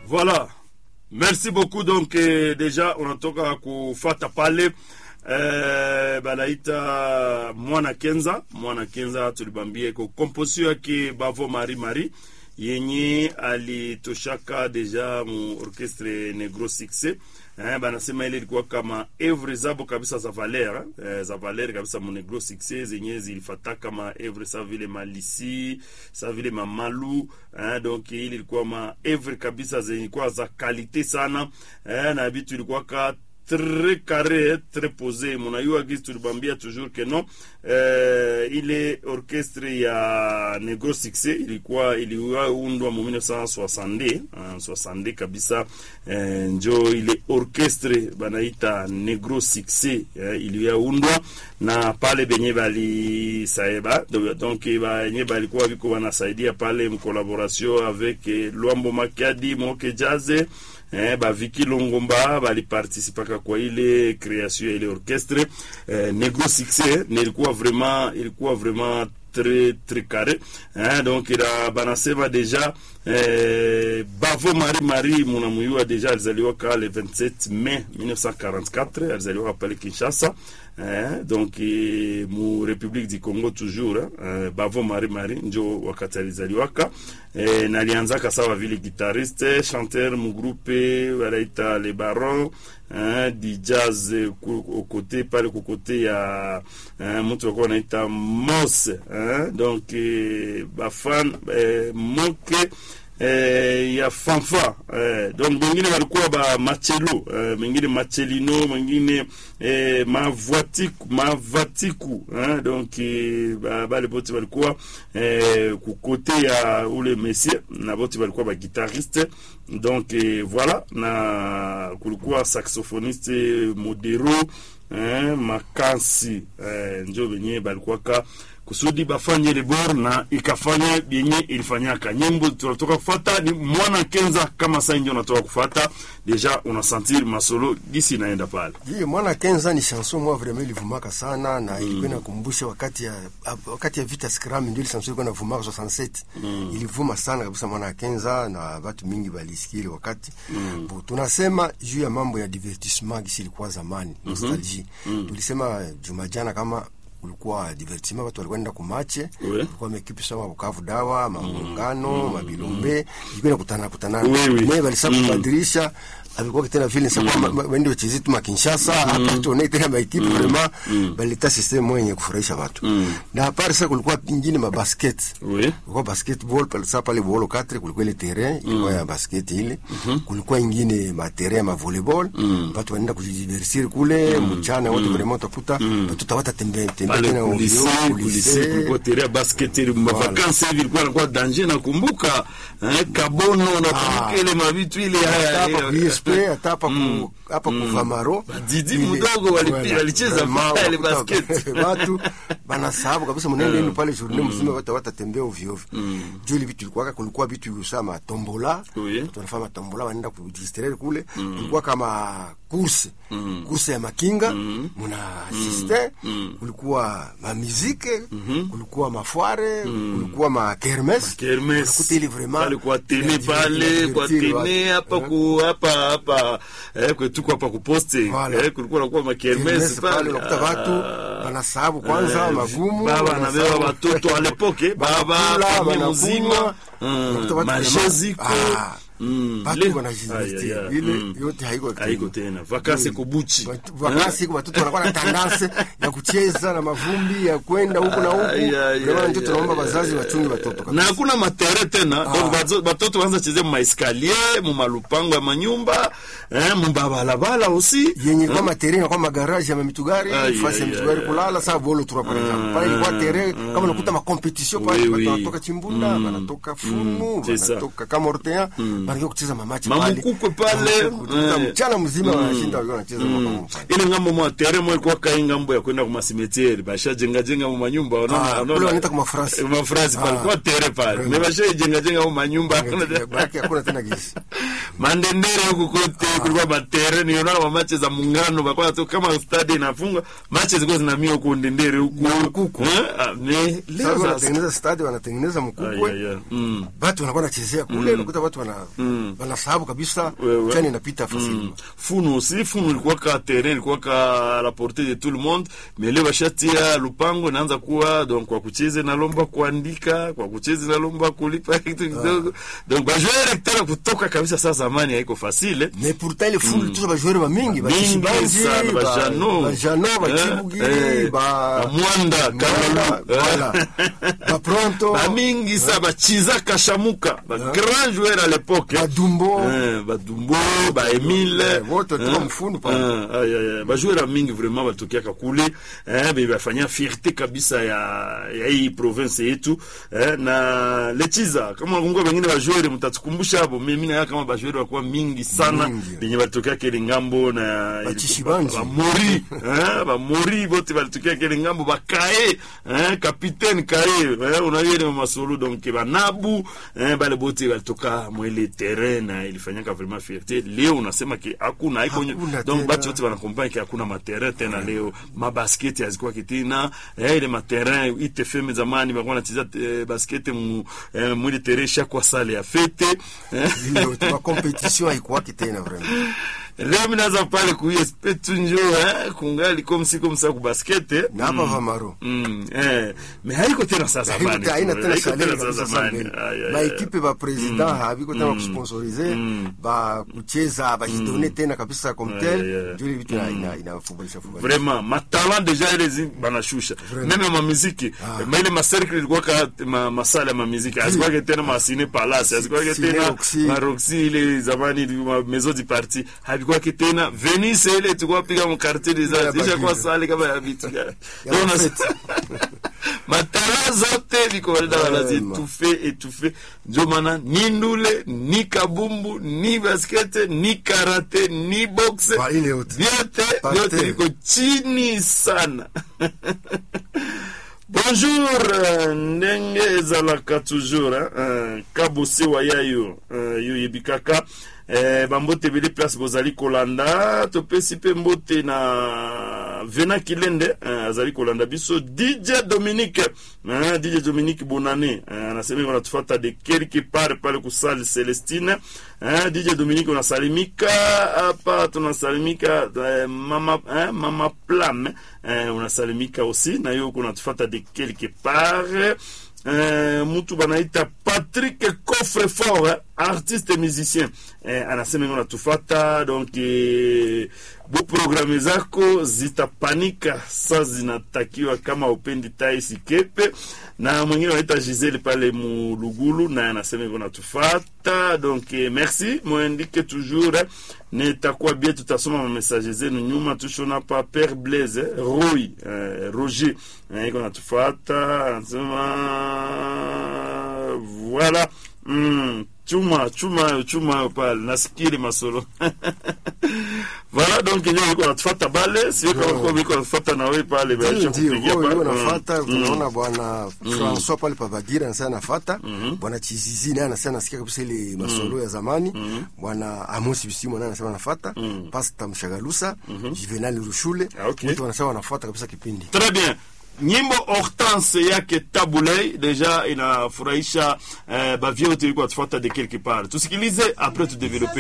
Voilà. Merci beaucoup. Donc eh, deja unatoka kufata pale eh, banaita mwana kenza mwana kenza tulibambia iko komposio yake bavo mari mari yenye alitoshaka deja mu orchestre negro succès eh, banasema ile ilikuwa kama evre zabo kabisa za valer eh, za valer kabisa mu negro succès zenye zilifata kama evre sa vile malisi sa vile mamalu eh, donc ile ilikuwa ma evre kabisa zenye kwa za kalite sana eh, na bitu ilikuwa ka très carré très posé munayua gisi tulibambia toujours que non eh, ile orchestre ya negro succès ilikuwa iliundwa mu 1960 uh, 60 kabisa eh, njo ile orchestre banaita negro succès eh, iliyaundwa na pale benye balisaeba donc benye balikuwa biko banasaidia pale mcollaboration avec eh, Luambo Makiadi Moke Jaze eh, baviki longomba baliparticipaka kwa ile création ya ile orchestre eh, negro succès nilikuwa vraiment ilikuwa vraiment très très carré hein, donc ila banasema deja eh, bavo mari mari munamuyua deja alizaliwaka le 27 mai 1944 alizaliwaka pale kinshasa eh, donc eh, mu republique du congo toujours eh, bavo mari mari njo wakati alizaliwaka eh, nalianzaka sawa vile guitariste chanteur mu groupe wanaita le baron hein, di jazz kokote pale kokote ya hein, mtu wakuwa wanaita mos hein, donc eh, bafan eh, moke eh, ya fanfa eh, donc mengine walikuwa ba machelo eh, mengine machelino mengine eh, mavatiku mavatiku eh, donc eh, ba, bale bote walikuwa eh, kukote ya ule monsieur na bote walikuwa ba guitariste donc eh, voilà na kulikuwa saxophoniste modero eh, makansi eh, njo benye balikuwaka kusudi bafanye lebor na ikafanya yenye ilifanyaka nyimbo tunatoka kufata ni mwana kenza kama saa ndio unatoka kufata deja unasentir masolo gisi inaenda pale Ye, mwana kenza ni chanson moi vraiment ilivumaka sana na mm. ilikuwa inakumbusha wakati ya wakati ya vita scram ndio ile chanson ilikuwa inavumaka 67 mm. ilivuma sana kabisa mwana kenza na watu mingi balisikia ile wakati mm. Bo, tunasema juu ya mambo ya divertissement gisi ilikuwa zamani mm -hmm. nostalgie mm. tulisema juma jana kama kulikuwa divertissement, watu walikuwa nenda kumache, kulikuwa mekipi sawa Bukavu dawa maungano mm. mabilombe ilikuwa inakutana kutana naye balisa kubadilisha alikuwa tena vile sasa mm. wende wachezi tu makinshasa hapa tuone tena maekipe vraiment balita system mwenye kufurahisha watu na hapari sasa kulikuwa pingine ma basket oui kulikuwa basketball pale sasa pale bolo 4 kulikuwa ile terrain ilikuwa ya basket ile kulikuwa ingine ma terrain ma volleyball watu wanaenda kujidiversir kule mchana wote vraiment utakuta watu tawata tembea tembea pale tena kulisi kulisi kulikuwa tere ya basket ile ma vacances hivi ilikuwa inakuwa danger nakumbuka eh, kabono nakumbuka ile mavitu ile haya hapa haya. VSP hata hapa ku hapa kuvamaro Didi Ile- mdogo wali- Voilà. walicheza Vraiment, pale unakuta basket. watu banasahabu kabisa mnaenda yenu pale journée mzima watu watatembea ovyo ovyo juu ile vitu ilikuwa kulikuwa vitu sama tombola Oui. tunafanya tombola wanaenda kujistrere kule kulikuwa kama course course ya makinga muna assiste kulikuwa ma musique kulikuwa mafware kulikuwa ma kermes Kermes. unakuta ile vraiment pale kwa tene inadivert- pale kwa inadivert watu. tene hapa ku hapa hapa eh kwetu hapa ku poste Voilà. eh kulikuwa nakuwa ma kermes Kermesse pale pale unakuta watu Ah. wanasahabu kwanza Eh, magumu baba wanasahabu- anabeba watoto a l'époque baba Banakula, familia banakunywa, mzima unakuta watu majeziko vraiment- Mm, Batu le- wanajidivertir. Aya, ya, Ile mm. yote haiko tena. haiko tena vakansi kubuchi Watu- vakansi iko watoto wanakuwa na tandanse ya kucheza na mavumbi ya kwenda huku na huku Aya, aya, Vraiment ndio aya, tunaomba aya, wazazi aya. wachunge watoto na kabisa. hakuna matere tena donc bazo- batoto banza cheze mu maeskalier mu malupango ya manyumba eh, mu babalabala aussi yenye kwa materi na kwa magaraji ya mitugari Ai, fasi ya ai, mitugari ai, kulala saa bolo tura pale Ah, pale ilikuwa tere kama unakuta ma competition pale Oui, watu oui. wanatoka chimbunda wanatoka fumu c'est ça. wanatoka kama ortea wanakuja kucheza mamachi pale mamukukwe pale Kutoka eh. mchana mzima wanashinda wakiwa wanacheza mm. ile ngambo mwa tere mo ilikuwa kai ngambo ya kwenda kuma cimetiere basha jenga jenga mu manyumba Ah, kule wanaita kuma France. kuma France pale Ah. kwa tere pale me basha jenga jenga mu manyumba Baki hakuna tena gisi mandendere huku kote kulikuwa matere niona mamache za muungano bakwa tu kama stadi inafunga mache zilikuwa zinamia huku ndendere huku Na mkuku. Eh, ah, ne- leo Sasa sasa wanatengeneza stadi, wanatengeneza Ay, mkukwe ay, ay. Mm. batu wanakuwa nachezea kule, unakuta watu wana wanasahabu kabisa, Wewe. chani inapita fasili. funu aussi funu ilikuwa ka terrain ilikuwa ka la portée de tout le monde mais leo bashatia lupango inaanza kuwa donc kwa kucheza inalomba kuandika kwa kucheza inalomba kulipa kitu kidogo donc bajoueur tena kutoka kabisa sasa zamani haiko facile Mais pourtant ile fulu tuza bajoueur ba mingi ba mingi Kishibanzi, sana ba bajano bajano ba Eh, Chibugi, eh, ba Bamwanda, Mwanda, Kamalu, voilà. ba Pronto, bamingi sa bachiza kashamuka ba grand joueur à l'époque ba Dumbo, Eh, badumbo baemile Eh, wote walikuwa mfundu pale. bajouera mingi vraiment batokiaka kule eh, be bafanya fierté kabisa ya, ya hii province yetu eh, na lechiza kama nakumbuka bengine bajouere mtatukumbusha hapo mimi naya kama bajouere wakuwa mingi sana Mingi. benye balitokea kele ngambo na Bachishibanji. bamori eh, bamori bote balitokea kele ngambo bakae eh, capitaine kae eh, unajua ile masolo donc banabu eh, bale bote balitoka mwele terrain na ilifanyaka vraiment fierté leo unasema ke hakuna haiko Hakuna donc tena. batu wote wanakompani ke hakuna materrain tena leo mabasketi hazikuwa kitina eh, ile materrain itfm zamani bakuwa nacheza eh, basketi mu eh, mwili terrain shakwa sale ya fete eh, ile yote ba competition haikuwaki tena vraiment. leo minaza pale kuespe tunjo eh, kungali komsi komsa kubaskete Na hapa Vamaro. Mm, eh, me haiko tena saa zamani Haiko- haina tena Haiko salari tena saa kabisa zamani. sana. Ay, ay, Ba ay. ekipe ba president habiko tena kusponsorize ba kucheza ba jidone tena kabisa comme Ay, tel ay, ay. ndio ile vitu ina ina inafubulisha fubulisha. vraiment matalent deja ile zi banashusha meme mamiziki ma ile macercle ilikuwa ka ma, masala ya mamiziki azikuwake tena masine palace azikuwake Cine tena Roxy. maroxi ile zamani ma maison du parti havikuwake tena venice ile tulikuwa piga mu quartier des Ya arts isha kwa Bagira. sale kama ya vitu ya Ya Donc, fete. matala zote viko walida wanazitufe etufe ndio maana ni ndule ni kabumbu ni baskete ni karate ni boxe Ba ile yote. vyote Parte. vyote viko chini sana bonjour euh, ndenge ezalaka toujours hein, euh, kabosewa yayo euh, yo yebi kaka eh, bambote ebele place bozali kolanda topesi mpe mbote na vena kilende eh, azali kolanda biso dj dominique eh, dj dominique bonane eh, anasema wanatufata de quelque part pale kusali celestine eh, dj dominique unasalimika hapa tunasalimika eh, mama, eh, mama plam eh, unasalimika aussi na yo kunatufata de quelque part eh, mtu banaita patrick coffre fort eh, artiste musicien eh, anasema ngo natufata donc eh, bo programe zako zitapanika sa zinatakiwa kama upendi tai sikepe na mwingine wanaita gisele pale mulugulu naye anasema hivyo natufata donc eh, merci mwendike toujours eh, nitakuwa bie tutasoma mamessage zenu nyuma tushona pa pere blaise eh, roy eh, roger eh, iko natufata anasema voilà mm, chuma chuma chuma pale nasikiri masolo voilà donc nyo iko natufata bale sio kama kwa iko natufata na wewe pale Ndio, baisha ndio kupigia huyo pale huyo Mm. nafuata Mm. tunaona bwana François pale Pabagira anasema nafuata bwana Chizizi naye anasema nasikia kabisa ile masolo ya zamani bwana Amos Bisimo naye anasema nafuata Pastor Mshagalusa Juvenal Rushule Ah, okay. wote wanasema wanafuata kabisa kipindi Très bien. Nyimbo Hortense yake Tabulei deja inafurahisha eh, bavyote ilikuwa tufuata de quelque part. Tusikilize après tu développer